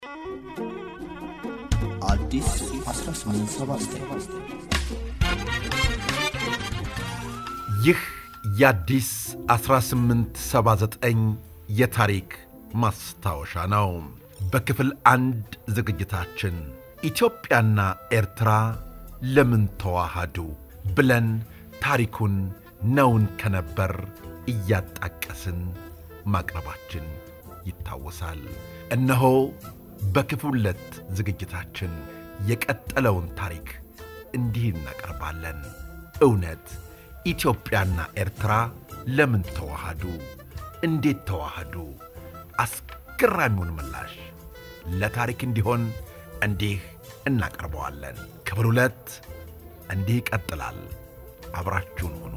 አዲስ 1879 ይህ የአዲስ 1879 የታሪክ ማስታወሻ ነው። በክፍል አንድ ዝግጅታችን ኢትዮጵያና ኤርትራ ለምን ተዋሃዱ ብለን ታሪኩን ነውን ከነበር እያጣቀስን ማቅረባችን ይታወሳል። እነሆ በክፍል ሁለት ዝግጅታችን የቀጠለውን ታሪክ እንዲህ እናቀርባለን። እውነት ኢትዮጵያና ኤርትራ ለምን ተዋሃዱ? እንዴት ተዋሃዱ? አስገራሚውን ምላሽ ለታሪክ እንዲሆን እንዲህ እናቀርበዋለን። ክፍል ሁለት እንዲህ ይቀጥላል። አብራችሁን ሁኑ።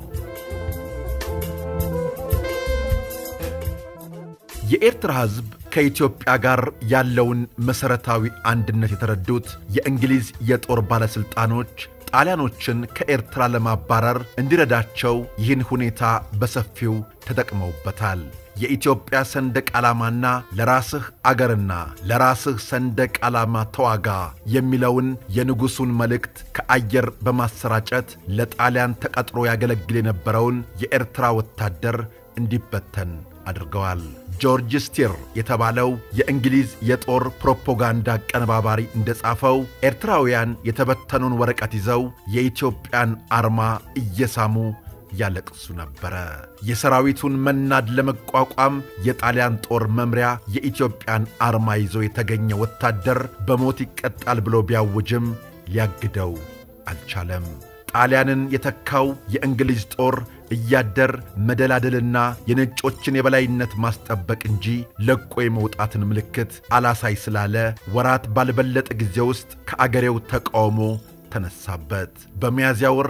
የኤርትራ ሕዝብ ከኢትዮጵያ ጋር ያለውን መሠረታዊ አንድነት የተረዱት የእንግሊዝ የጦር ባለሥልጣኖች ጣሊያኖችን ከኤርትራ ለማባረር እንዲረዳቸው ይህን ሁኔታ በሰፊው ተጠቅመውበታል። የኢትዮጵያ ሰንደቅ ዓላማና ለራስህ አገርና ለራስህ ሰንደቅ ዓላማ ተዋጋ የሚለውን የንጉሡን መልእክት ከአየር በማሰራጨት ለጣሊያን ተቀጥሮ ያገለግል የነበረውን የኤርትራ ወታደር እንዲበተን አድርገዋል። ጆርጅ ስቲር የተባለው የእንግሊዝ የጦር ፕሮፓጋንዳ አቀነባባሪ እንደጻፈው ኤርትራውያን የተበተኑን ወረቀት ይዘው የኢትዮጵያን አርማ እየሳሙ ያለቅሱ ነበረ። የሰራዊቱን መናድ ለመቋቋም የጣሊያን ጦር መምሪያ የኢትዮጵያን አርማ ይዞ የተገኘ ወታደር በሞት ይቀጣል ብሎ ቢያውጅም ሊያግደው አልቻለም። ጣሊያንን የተካው የእንግሊዝ ጦር እያደር መደላደልና የነጮችን የበላይነት ማስጠበቅ እንጂ ለቆ የመውጣትን ምልክት አላሳይ ስላለ ወራት ባልበለጠ ጊዜ ውስጥ ከአገሬው ተቃውሞ ተነሳበት። በሚያዝያ ወር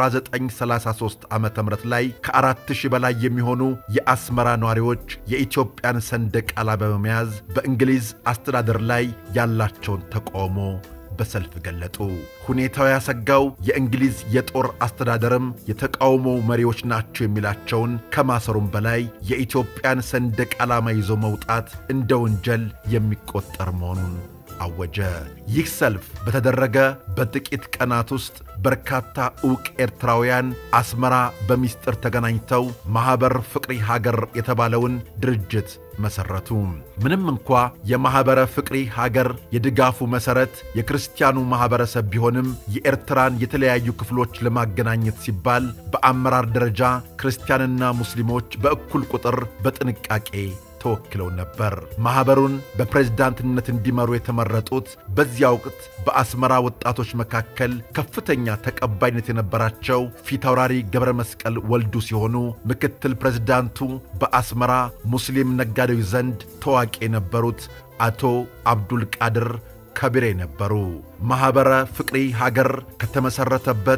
1933 ዓ ም ላይ ከአራት ሺህ በላይ የሚሆኑ የአስመራ ነዋሪዎች የኢትዮጵያን ሰንደቅ ዓላማ በመያዝ በእንግሊዝ አስተዳደር ላይ ያላቸውን ተቃውሞ በሰልፍ ገለጡ። ሁኔታው ያሰጋው የእንግሊዝ የጦር አስተዳደርም የተቃውሞው መሪዎች ናቸው የሚላቸውን ከማሰሩም በላይ የኢትዮጵያን ሰንደቅ ዓላማ ይዞ መውጣት እንደ ወንጀል የሚቆጠር መሆኑን አወጀ። ይህ ሰልፍ በተደረገ በጥቂት ቀናት ውስጥ በርካታ ዕውቅ ኤርትራውያን አስመራ በሚስጥር ተገናኝተው ማኅበር ፍቅሪ ሀገር የተባለውን ድርጅት መሠረቱ። ምንም እንኳ የማኅበረ ፍቅሪ ሀገር የድጋፉ መሠረት የክርስቲያኑ ማኅበረሰብ ቢሆንም የኤርትራን የተለያዩ ክፍሎች ለማገናኘት ሲባል በአመራር ደረጃ ክርስቲያንና ሙስሊሞች በእኩል ቁጥር በጥንቃቄ ተወክለው ነበር። ማኅበሩን በፕሬዝዳንትነት እንዲመሩ የተመረጡት በዚያ ወቅት በአስመራ ወጣቶች መካከል ከፍተኛ ተቀባይነት የነበራቸው ፊታውራሪ ገብረ መስቀል ወልዱ ሲሆኑ ምክትል ፕሬዝዳንቱ በአስመራ ሙስሊም ነጋዴዎች ዘንድ ታዋቂ የነበሩት አቶ አብዱል ቃድር ከቢሬ ነበሩ። ማኅበረ ፍቅሪ ሀገር ከተመሠረተበት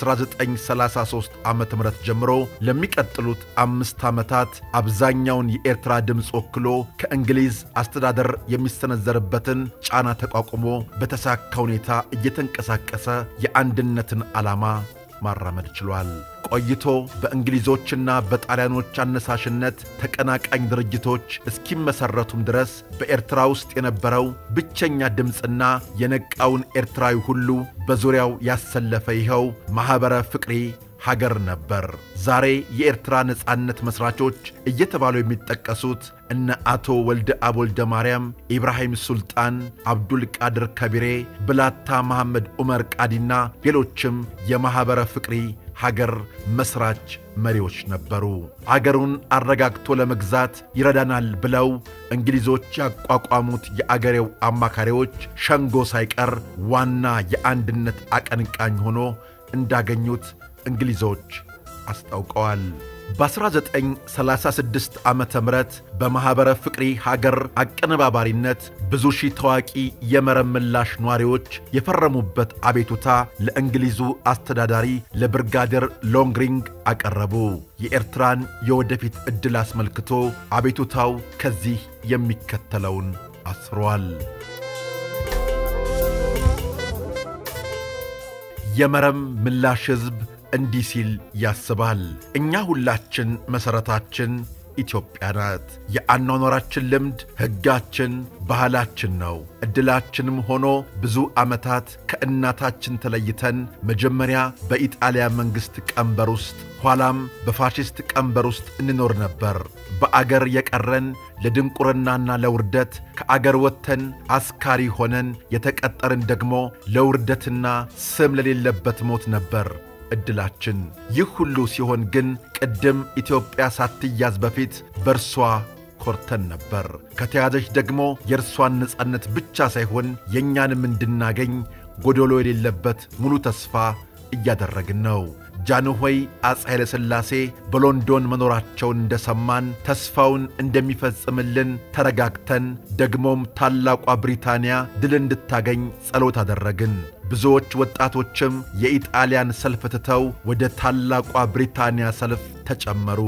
ከ1933 ዓ ም ጀምሮ ለሚቀጥሉት አምስት ዓመታት አብዛኛውን የኤርትራ ድምፅ ወክሎ ከእንግሊዝ አስተዳደር የሚሰነዘርበትን ጫና ተቋቁሞ በተሳካ ሁኔታ እየተንቀሳቀሰ የአንድነትን ዓላማ ማራመድ ችሏል። ቆይቶ በእንግሊዞችና በጣሊያኖች አነሳሽነት ተቀናቃኝ ድርጅቶች እስኪመሠረቱም ድረስ በኤርትራ ውስጥ የነበረው ብቸኛ ድምፅና የነቃውን ኤርትራዊ ሁሉ በዙሪያው ያሰለፈ ይኸው ማኅበረ ፍቅሪ ሀገር ነበር። ዛሬ የኤርትራ ነጻነት መሥራቾች እየተባሉ የሚጠቀሱት እነ አቶ ወልደ አብ ወልደ ማርያም፣ ኢብራሂም ሱልጣን፣ አብዱል ቃድር ከቢሬ፣ ብላታ መሐመድ ዑመር ቃዲና ሌሎችም የማኅበረ ፍቅሪ ሀገር መሥራች መሪዎች ነበሩ። አገሩን አረጋግቶ ለመግዛት ይረዳናል ብለው እንግሊዞች ያቋቋሙት የአገሬው አማካሪዎች ሸንጎ ሳይቀር ዋና የአንድነት አቀንቃኝ ሆኖ እንዳገኙት እንግሊዞች አስታውቀዋል። በ1936 ዓ ም በማኅበረ ፍቅሪ ሀገር አቀነባባሪነት ብዙ ሺህ ታዋቂ የመረብ ምላሽ ነዋሪዎች የፈረሙበት አቤቱታ ለእንግሊዙ አስተዳዳሪ ለብርጋዴር ሎንግሪንግ አቀረቡ። የኤርትራን የወደፊት ዕድል አስመልክቶ አቤቱታው ከዚህ የሚከተለውን አስፍሯል። የመረብ ምላሽ ሕዝብ እንዲህ ሲል ያስባል። እኛ ሁላችን መሠረታችን ኢትዮጵያ ናት። የአኗኗራችን ልምድ ሕጋችን፣ ባህላችን ነው። ዕድላችንም ሆኖ ብዙ ዓመታት ከእናታችን ተለይተን መጀመሪያ በኢጣሊያ መንግሥት ቀንበር ውስጥ ኋላም በፋሽስት ቀንበር ውስጥ እንኖር ነበር። በአገር የቀረን ለድንቁርናና ለውርደት ከአገር ወጥተን አስካሪ ሆነን የተቀጠርን ደግሞ ለውርደትና ስም ለሌለበት ሞት ነበር ዕድላችን። ይህ ሁሉ ሲሆን ግን ቅድም ኢትዮጵያ ሳትያዝ በፊት በእርሷ ኮርተን ነበር። ከተያዘች ደግሞ የእርሷን ነጻነት ብቻ ሳይሆን የእኛንም እንድናገኝ ጎዶሎ የሌለበት ሙሉ ተስፋ እያደረግን ነው። ጃንሆይ አፄ ኃይለ ሥላሴ በሎንዶን መኖራቸውን እንደሰማን ተስፋውን እንደሚፈጽምልን ተረጋግተን ደግሞም ታላቋ ብሪታንያ ድል እንድታገኝ ጸሎት አደረግን። ብዙዎች ወጣቶችም የኢጣሊያን ሰልፍ ትተው ወደ ታላቋ ብሪታንያ ሰልፍ ተጨመሩ።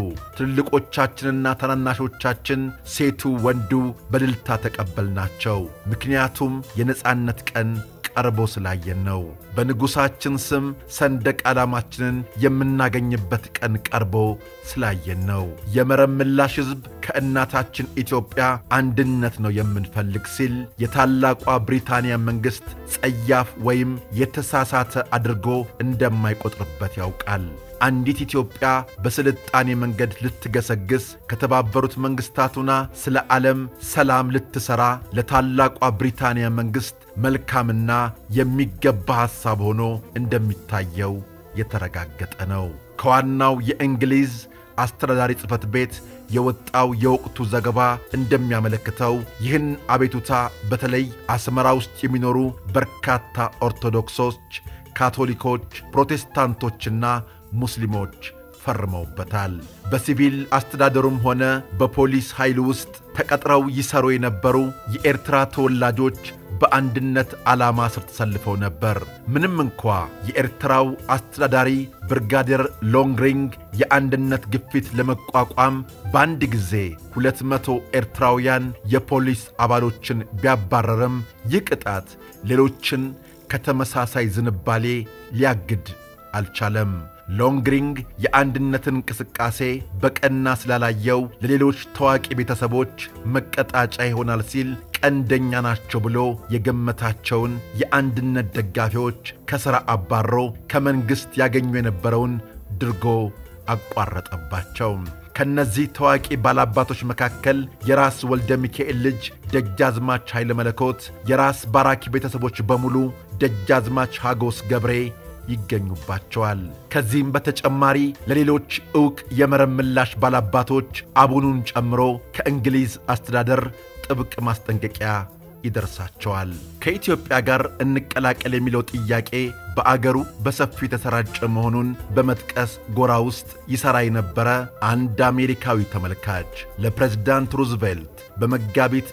ትልልቆቻችንና ታናናሾቻችን፣ ሴቱ ወንዱ በድልታ ተቀበልናቸው። ምክንያቱም የነጻነት ቀን ቀርቦ ስላየን ነው። በንጉሣችን ስም ሰንደቅ ዓላማችንን የምናገኝበት ቀን ቀርቦ ስላየን ነው። የመረብ ምላሽ ሕዝብ ከእናታችን ኢትዮጵያ አንድነት ነው የምንፈልግ ሲል የታላቋ ብሪታንያ መንግሥት ጸያፍ ወይም የተሳሳተ አድርጎ እንደማይቆጥርበት ያውቃል። አንዲት ኢትዮጵያ በስልጣኔ መንገድ ልትገሰግስ ከተባበሩት መንግሥታቱና ስለ ዓለም ሰላም ልትሠራ ለታላቋ ብሪታንያ መንግሥት መልካምና የሚገባ ሐሳብ ሆኖ እንደሚታየው የተረጋገጠ ነው። ከዋናው የእንግሊዝ አስተዳዳሪ ጽሕፈት ቤት የወጣው የወቅቱ ዘገባ እንደሚያመለክተው ይህን አቤቱታ በተለይ አስመራ ውስጥ የሚኖሩ በርካታ ኦርቶዶክሶች፣ ካቶሊኮች፣ ፕሮቴስታንቶችና ሙስሊሞች ፈርመውበታል። በሲቪል አስተዳደሩም ሆነ በፖሊስ ኃይል ውስጥ ተቀጥረው ይሰሩ የነበሩ የኤርትራ ተወላጆች በአንድነት ዓላማ ስር ተሰልፈው ነበር። ምንም እንኳ የኤርትራው አስተዳዳሪ ብርጋዴር ሎንግሪንግ የአንድነት ግፊት ለመቋቋም በአንድ ጊዜ ሁለት መቶ ኤርትራውያን የፖሊስ አባሎችን ቢያባረርም ይህ ቅጣት ሌሎችን ከተመሳሳይ ዝንባሌ ሊያግድ አልቻለም። ሎንግሪንግ የአንድነትን እንቅስቃሴ በቀና ስላላየው ለሌሎች ታዋቂ ቤተሰቦች መቀጣጫ ይሆናል ሲል ቀንደኛ ናቸው ብሎ የገመታቸውን የአንድነት ደጋፊዎች ከሥራ አባሮ ከመንግሥት ያገኙ የነበረውን ድርጎ አቋረጠባቸው። ከነዚህ ታዋቂ ባላባቶች መካከል የራስ ወልደ ሚካኤል ልጅ ደጃዝማች ኃይለ መለኮት፣ የራስ ባራኪ ቤተሰቦች በሙሉ ደጃዝማች ሐጎስ ገብሬ ይገኙባቸዋል። ከዚህም በተጨማሪ ለሌሎች ዕውቅ የመረብ ምላሽ ባላባቶች አቡኑን ጨምሮ ከእንግሊዝ አስተዳደር ጥብቅ ማስጠንቀቂያ ይደርሳቸዋል። ከኢትዮጵያ ጋር እንቀላቀል የሚለው ጥያቄ በአገሩ በሰፊው የተሰራጨ መሆኑን በመጥቀስ ጎራ ውስጥ ይሠራ የነበረ አንድ አሜሪካዊ ተመልካች ለፕሬዝዳንት ሩዝቬልት በመጋቢት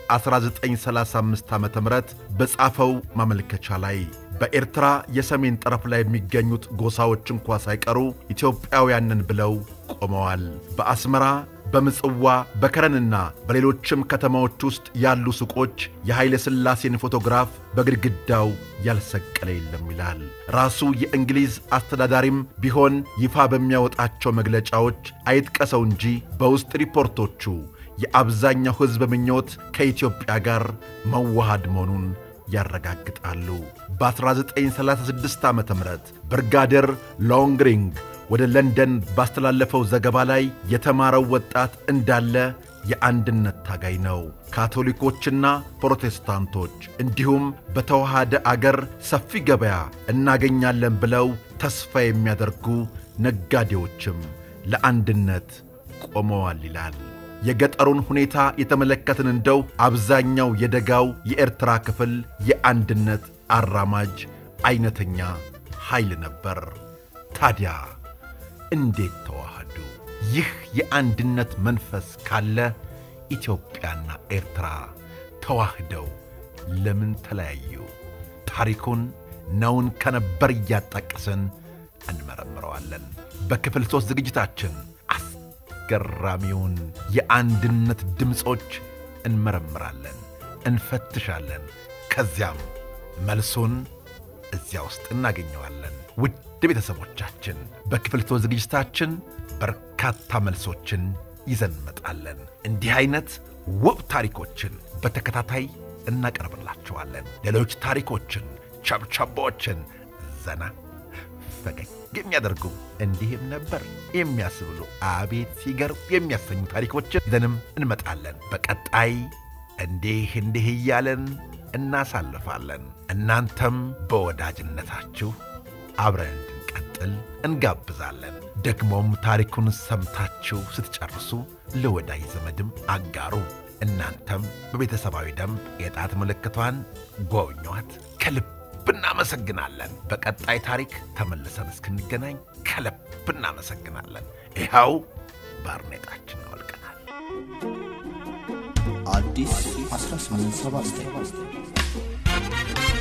1935 ዓ ም በጻፈው ማመልከቻ ላይ በኤርትራ የሰሜን ጠረፍ ላይ የሚገኙት ጎሳዎች እንኳ ሳይቀሩ ኢትዮጵያውያንን ብለው ቆመዋል። በአስመራ በምጽዋ በከረንና በሌሎችም ከተማዎች ውስጥ ያሉ ሱቆች የኃይለ ሥላሴን ፎቶግራፍ በግድግዳው ያልሰቀለ የለም ይላል። ራሱ የእንግሊዝ አስተዳዳሪም ቢሆን ይፋ በሚያወጣቸው መግለጫዎች አይጥቀሰው እንጂ በውስጥ ሪፖርቶቹ የአብዛኛው ሕዝብ ምኞት ከኢትዮጵያ ጋር መዋሃድ መሆኑን ያረጋግጣሉ። በ1936 ዓ ም ብርጋዴር ሎንግሪንግ ወደ ለንደን ባስተላለፈው ዘገባ ላይ የተማረው ወጣት እንዳለ የአንድነት ታጋይ ነው። ካቶሊኮችና ፕሮቴስታንቶች እንዲሁም በተዋሃደ አገር ሰፊ ገበያ እናገኛለን ብለው ተስፋ የሚያደርጉ ነጋዴዎችም ለአንድነት ቆመዋል ይላል። የገጠሩን ሁኔታ የተመለከትን እንደው አብዛኛው የደጋው የኤርትራ ክፍል የአንድነት አራማጅ አይነተኛ ኃይል ነበር። ታዲያ እንዴት ተዋሃዱ? ይህ የአንድነት መንፈስ ካለ ኢትዮጵያና ኤርትራ ተዋህደው ለምን ተለያዩ? ታሪኩን ነውን ከነበር እያጣቀስን እንመረምረዋለን። በክፍል ሦስት ዝግጅታችን አስገራሚውን የአንድነት ድምፆች እንመረምራለን፣ እንፈትሻለን። ከዚያም መልሱን እዚያ ውስጥ እናገኘዋለን። ውድ ቤተሰቦቻችን በክፍል ሦስት ዝግጅታችን በርካታ መልሶችን ይዘን እንመጣለን። እንዲህ አይነት ውብ ታሪኮችን በተከታታይ እናቀርብላችኋለን። ሌሎች ታሪኮችን፣ ቸብቸቦችን ዘና ፈገግ የሚያደርጉ እንዲህም ነበር የሚያስብሉ አቤት ሲገርም የሚያሰኙ ታሪኮችን ይዘንም እንመጣለን። በቀጣይ እንዲህ እንዲህ እያለን እናሳልፋለን። እናንተም በወዳጅነታችሁ አብረን እንድንቀጥል እንጋብዛለን። ደግሞም ታሪኩን ሰምታችሁ ስትጨርሱ ለወዳጅ ዘመድም አጋሩ። እናንተም በቤተሰባዊ ደንብ የጣት ምልክቷን ጎብኟት። ከልብ እናመሰግናለን። በቀጣይ ታሪክ ተመልሰን እስክንገናኝ ከልብ እናመሰግናለን። ይኸው ባርኔጣችን አወልቀናል። አዲስ 1879